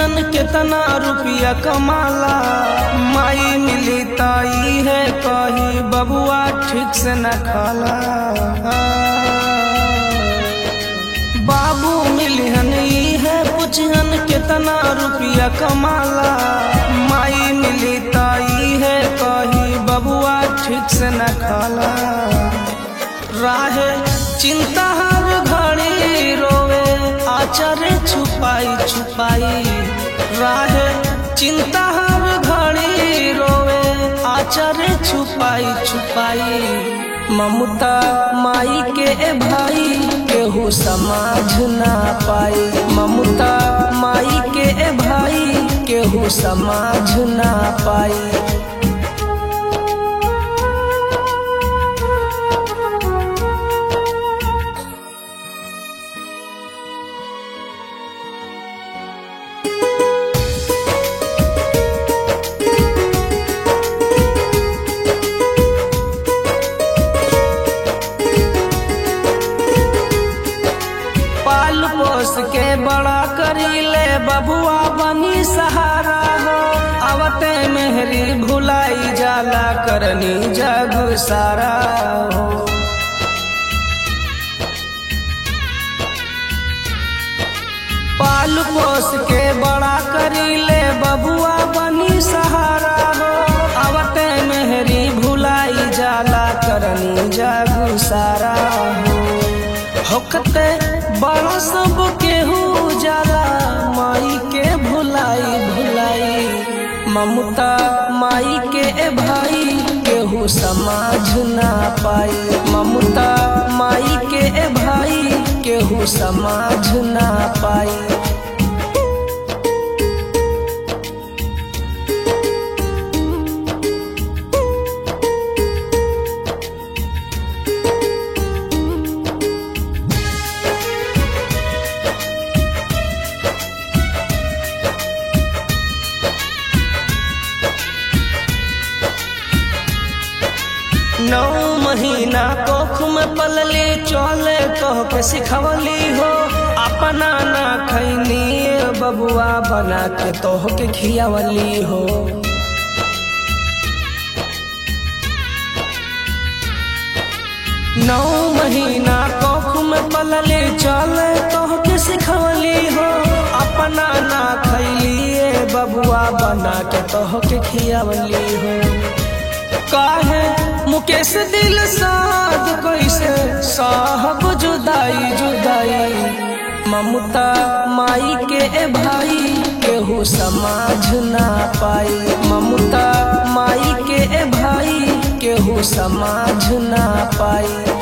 पुछियन केतना रुपया कमाला माई मिली ताई है कही बबुआ ठीक से न खाला बाबू मिलियन ई है पुछियन केतना रुपया कमाला माई मिली ताई है कही बबुआ ठीक से न खाला राहे चिंता हर घड़ी रोवे आचर छुपाई छुपाई राहे चिंता हर घड़ी रोवे आचर छुपाई छुपाई ममता माई के भाई केहू समाझ ना पाई ममता माई के भाई केहू समाझ ना पाई पाल पोस के बड़ा करीले बबुआ बनी सहारा हो आवते मेहरी भुलाई जाला करनी जग सारा हो पाल पोस के बड़ा करीले बबुआ बनी सहारा हो आवते मेहरी भुलाई जाला करनी जग सारा हो होकते बड़ा सब केहू जाला माई के भुलाई भुलाई ममता माई के भाई केहू समाझ ना पाई ममता माई के भाई केहू समाझ ना पाई नौ महीना कोख में पलली चले कह के सिखवली हो अपना ना खैनी बबुआ बना के तोह के खियावली हो नौ महीना कोख में पलली चले कह के सिखवली हो अपना ना खैली बबुआ बना के तोह के खियावली हो काहे मुकेश दिल साध कैसे साहब जुदाई जुदाई ममता माई के भाई केहू समाझ ना पाई ममता माई के भाई केहू समाझ ना पाई